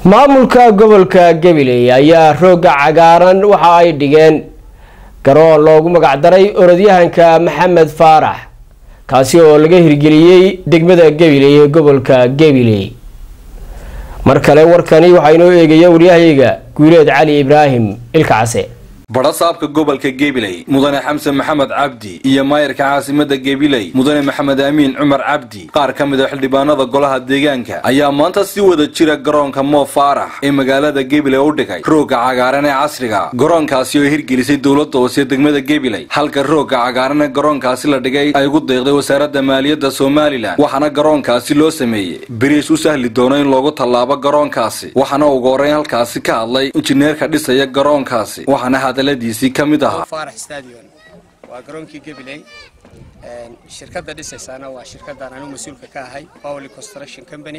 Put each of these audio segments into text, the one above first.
maamulka gobolka gabiley ayaa rooga cagaaran waxa ay dhigeen garoon loogu magacdaray orodyahanka maxamed faarax kaasi oo laga hirgeliyey degmada gabiley ee gobolka gabiley mar kale warkani waxaa inoo eegaya waryahayga guuleed cali ibraahim ilka case badhasaabka gobolka gebiley mudane xamsen maxamed cabdi iyo maayarka caasimada gebiley mudane maxamed amiin cumar cabdi qaar ka mid a xildhibaanada golaha deegaanka ayaa maanta si wada jira garoonka moo faarax ee magaalada gebiley u dhigay roogga cagaaran ee casriga garoonkaasi oo hirgelisay dowladda hoose degmada gebiley halka roogga cagaaran ee garoonkaasi la dhigay ay ugu deeqday wasaaradda maaliyadda somalilan waxaana garoonkaasi loo sameeyey beriis u sahli doono in loogu tallaabo garoonkaasi waxaana ugu horreyn halkaasi ka hadlay injineerka dhisaya garoonkaasi waxaana hadaladiisii ka mid ahaa faarax stadion waa garoonkii gabiley shirkadda dhisaysaana waa shirkaddan anigu mas-uulka ka ahay powly construction company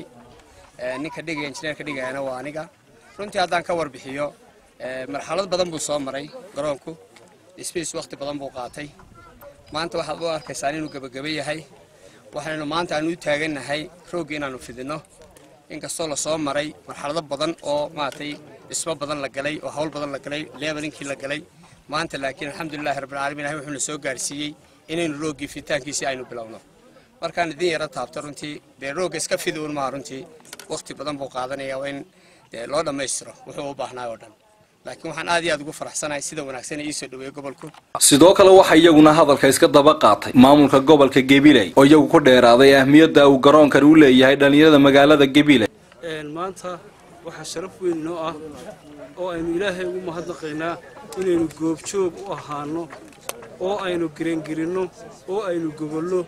ninka dhigaya injineerka dhigayana waa aniga runtii haddaan ka warbixiyo marxalad badan buu soo maray garoonku dhismihiis waqti badan buu qaatay maanta waxaad u arkaysaan inuu gebageba yahay waxaynu maanta aanu u taagannahay roogga inaanu fidinno inkastoo lasoo maray marxalado badan oo maaragtay dhismo badan la galay oo hawl badan la galay leebalinkii la galay maanta laakiin alxamdulilahi rabbilcaalamiin ilahay wuxuuna soo gaarsiiyey inaynu rooggii fiditaankiisii aynu bilowno markaan idin yaro taabto runtii dee roogga iska fidi un maha runtii waqti badan buu qaadanaya waa in dee loo dhammaystiro wuxuu u baahnaa oo dhan laakiin waxaan aad iyo aad ugu faraxsanahay sida wanaagsan ee iisoo dhaweeyey gobolku sidoo kale waxaa iyaguna hadalka iska daba qaatay maamulka gobolka gebiley oo iyagu ku dheeraaday ahmiyadda uu garoonkani u leeyahay dhallinyarada magaalada gebiley maanta waxaa sharaf weyn inoo ah oo aynu ilaahay ugu mahadnaqaynaa inaynu goobjoog u ahaano oo aynu gerengelinno oo aynu gogolno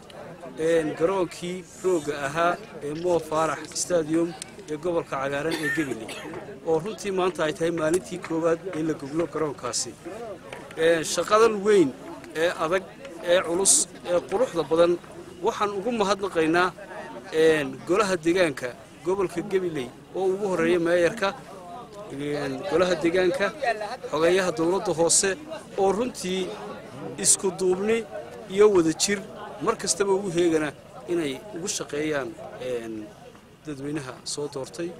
garoonkii roogga ahaa ee moo faarax stadium ee gobolka cagaaran ee gabiley oo runtii maanta ay tahay maalintii koowaad ee la goglo garoonkaasi shaqadan weyn ee adag ee culus ee quruxda badan waxaan ugu mahadnaqaynaa golaha deegaanka gobolka gabiley oo ugu horreeya meeyarka golaha deegaanka xogeeyaha dowladda hoose oo runtii isku duubni iyo wada jir mar kastaba ugu heegana inay ugu shaqeeyaan dadweynaha soo doortay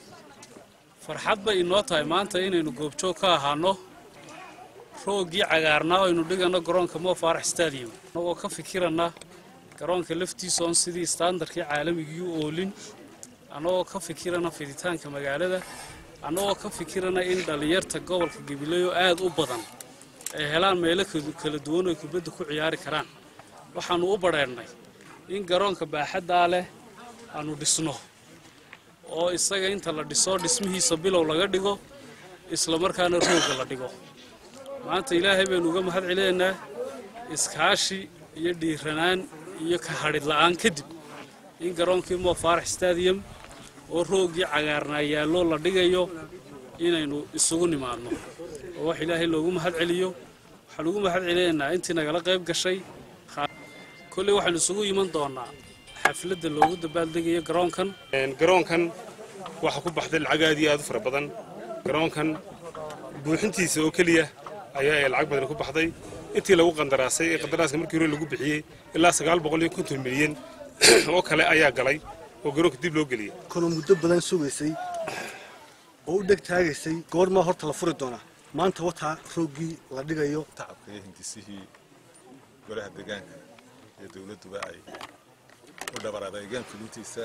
farxad bay inoo tahay maanta inaynu goobjoog ka ahaano rooggii cagaarnaa aynu dhigano garoonka moo faarax stadium annagoo ka fikirana garoonka laftiisa oon sidii standardkii caalamigii u oolin annagoo ka fikirana fiditaanka magaalada annagoo ka fikirana in dhallinyarta gobolka gabileeyo aad u badan ay helaan meelo kala duwan oo kubadda ku ciyaari karaan waxaannu u badheennay in garoonka baaxaddaa leh aanu dhisno oo isaga inta la dhiso dhismihiisa bilow laga dhigo isla markaana roogga la dhigo maanta ilaahay baynu uga mahad celinaynaa iskaashi iyo dhiiranaan iyo ka hadhid la'aan kadib in garoonkii moo faarax stadium oo rooggii cagaarnaa yaallo la dhigayo inaynu isugu nimaadno oo wax ilaahay loogu mahad celiyo waxaan ugu mahad celinaynaa intii nagala qayb gashay kolley waxaynu isugu iman doonaa xafladda loogu dabaaldegayo garoonkan garoonkan waxaa ku baxday lacag aad iyo aad u fara badan garoonkan buuxintiisa oo keliya ayaa lacag badan ku baxday intii lagu qandaraasay ee qandaraaska markii hore lagu bixiyey ilaa sagaal boqol iyo konton milyan oo kale ayaa galay oo garoonka dib loo geliyay kanoo muddo badan sugaysay oo u dheg taagaysay goormaa horta la furi doonaa maanta wataa rooggii la dhigayo tacabka iyo hindisihii golaha deegaanka iyo dowladduba ay u dhabar adeegeen fulintiisa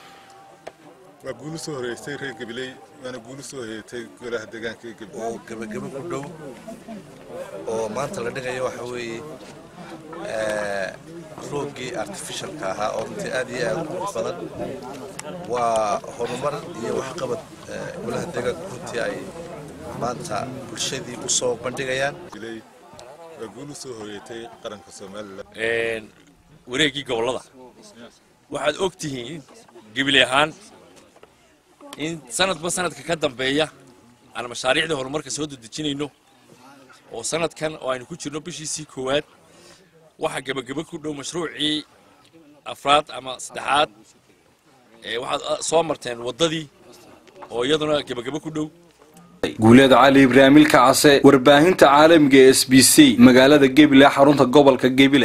waa guulu soo horeysay reer gabiley waana guulu soo horeeytay golaha deegaanka ee gabiley oo gebagebo ku dhow oo maanta la dhigayo waxa weeye rooggii artificialka ahaa oo runtii aad iyo aad qurux badan waa horumar iyo waxqabad golaha deegaanka runtii ay maanta bulshadii u soo bandhigayaan waa guulu soo horeeytay qaranka somalilan wareeggii gobollada waxaad og tihiin gabiley ahaan in sanadba sanadka ka dambeeya aan mashaariicda horumarka soo dedejinayno oo sanadkan oo aynu ku jirno bishiisii koowaad waxaa gebagebo ku dhow mashruucii afraad ama saddexaad waxaad soo marteen waddadii oo iyaduna gebagebo ku dhow guuleed cali ibraahim ilka case warbaahinta caalamiga ee s b c magaalada gebile xarunta gobolka gebile